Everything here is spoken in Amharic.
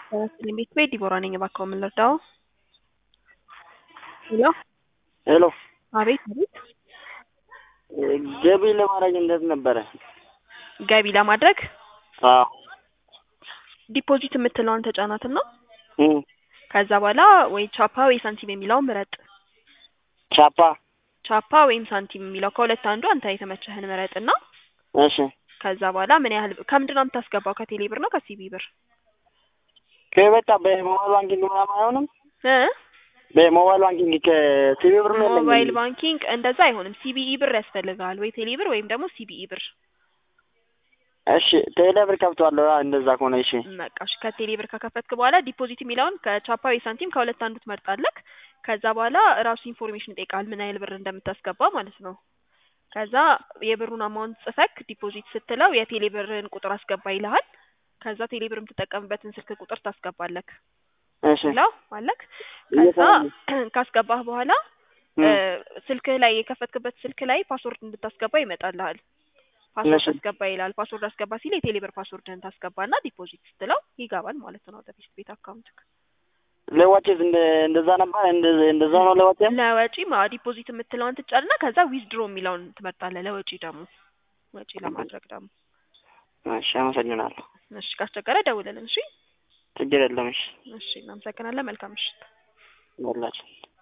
በመስፍን ቤት ቤት ዲቦራ ነኝ። እባክዎ ምን ልርዳዎ? ሄሎ ሄሎ አቤት አቤት። ገቢ ለማድረግ እንዴት ነበረ? ገቢ ለማድረግ አዎ ዲፖዚት የምትለዋን ተጫናትና እም ከዛ በኋላ ወይ ቻፓ ወይ ሳንቲም የሚለውን ምረጥ። ቻፓ ቻፓ ወይም ሳንቲም የሚለው ከሁለት አንዱ አንተ የተመቸህን ምረጥና እሺ ከዛ በኋላ ምን ያህል ከምንድን ነው የምታስገባው? ከቴሌ ብር ነው ከሲቢ ብር ከበቃ በሞባይል ባንኪንግ ምናምን አይሆንም? እ በሞባይል ባንኪንግ ከሲቢ ብር ነው ያለኝ። ሞባይል ባንኪንግ እንደዛ አይሆንም። ሲቢኢ ብር ያስፈልጋል ወይ ቴሌ ብር ወይም ደግሞ ሲቢኢ ብር። እሺ ቴሌ ብር ከፍቷለሁ። እንደዛ ከሆነ እሺ በቃ እሺ ከቴሌ ብር ከከፈትክ በኋላ ዲፖዚት የሚለውን ከቻፓ ወይ ሳንቲም ከሁለት አንዱ ትመርጣለህ። ከዛ በኋላ ራሱ ኢንፎርሜሽን ይጠይቃል ምን ያህል ብር እንደምታስገባ ማለት ነው። ከዛ የብሩን አማውንት ጽፈክ ዲፖዚት ስትለው የቴሌ ብርን ቁጥር አስገባ ይልሃል። ከዛ ቴሌ ብር የምትጠቀምበትን ስልክ ቁጥር ታስገባለክ እሺ ይላው አለክ። ከዛ ካስገባህ በኋላ እ ስልክህ ላይ የከፈትክበት ስልክ ላይ ፓስወርድ እንድታስገባ ይመጣልሃል። ፓስወርድ እሺ። አስገባ ይላል። ፓስወርድ አስገባ ሲል የቴሌ ብር ፓስወርድህን ታስገባና ዲፖዚት ስትለው ይገባል ማለት ነው ወደ ቤት ቤት አካውንትክ። ለዋጭስ እንደ እንደዛ ነበር እንደ እንደዛ ነው ለዋጭም ለወጪ ማ ዲፖዚት የምትለውን ትጫንና ከዛ ዊዝድሮ የሚለውን ትመርጣለህ። ለወጪ ደግሞ ወጪ ለማድረግ ደግሞ እሺ አመሰግናለሁ። እሺ ካስቸገረ ደውልልን። እሺ ችግር የለም። እሺ እሺ እናመሰግናለን። መልካም ምሽት። ይኸውላችሁ